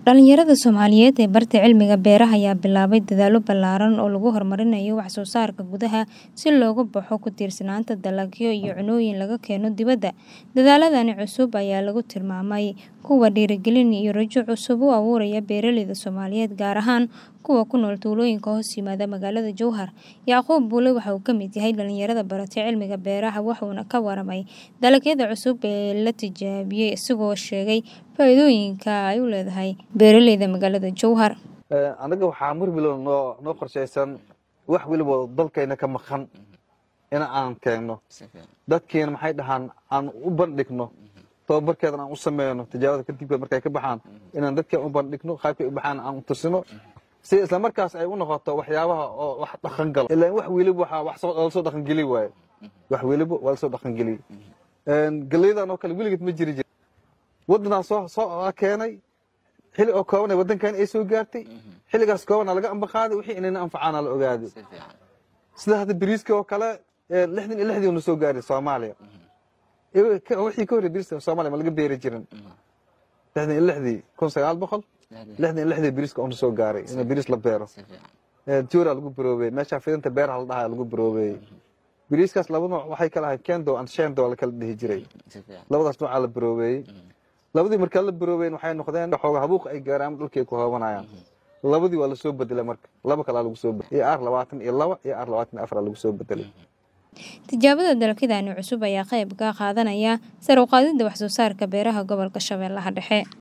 Dhalinyarada Soomaaliyeed ee barta cilmiga beeraha ayaa bilaabay dadaallo ballaaran oo lagu horumarinayo wax soo saarka gudaha si looga baxo ku tiirsanaanta dalagyo iyo cunnooyin laga keeno dibadda. Dadaalladan cusub ayaa lagu tilmaamay kuwo dhiirigelin iyo rajo cusub u abuuraya beeraleyda Soomaaliyeed, gaar ahaan kuwa ku nool tuulooyinka hoos yimaada magaalada Jowhar. Yacquub Buule waxa uu ka mid yahay dhalinyarada baratay cilmiga beeraha, wuxuuna ka warramay dalagyada cusub ee la tijaabiyay, isagoo sheegay faa'iidooyinka ay u leedahay beeraleyda magaalada Jowhar. anaga waxaa mar waliba noo noo qorshaysan wax waliba dalkayna ka maqan in aan keenno dadkiina maxay dhahaan aan u bandhigno tababarkeedan aan u sameyno tijaabada kadib markay ka baxaan inaan dadkeen u bandhigno qaabkay u baxaan aan u tusino si isla markaas ay u noqoto waxyaabaha oo wax dhaqan galo ilaan wax weliba waxaa wax soo la soo dhaqan geli waaye wax weliba waa la soo dhaqan geliyey galleydan oo kale weligeed ma jiri jir waddanaan soo soo keenay xilli oo kooban waddankan ay soo gaartay xilligaas koobana laga ambaqaaday wixii inayna anfacaana la ogaaday sida hadda bariiska oo kale lixdan iyo lixdii na soo gaaray soomaaliya wixii ka horrey bariiska soomaaliya ma laga beeri jirin lixdan iyo lixdii kun sagaal boqol lixdan iyo lixdii bariiska oo na soo gaaray in bariis la beero joora lagu baroobeeyey meesha fidinta beeraha la dhahaa lagu baroobeeyey bariiskaas laba nooc waxay kala ahayd kendo and shendo la kala dhihi jiray labadaas noocaa la baroobeeyey labadii markaa la baroobeyn waxay noqdeen xooga habuuq ay gaaraan dhulkay ku hoobanayaan labadii waa lasoo bedelay marka laba kalaa lagu soo bedelay ar labaatan iyo laba iyo ar labaatan iyo afar lagu soo bedelay Tijaabada dalagyadani cusub ayaa qayb ka qaadanaya sare u qaadida wax soo saarka beeraha gobolka Shabeellaha Dhexe.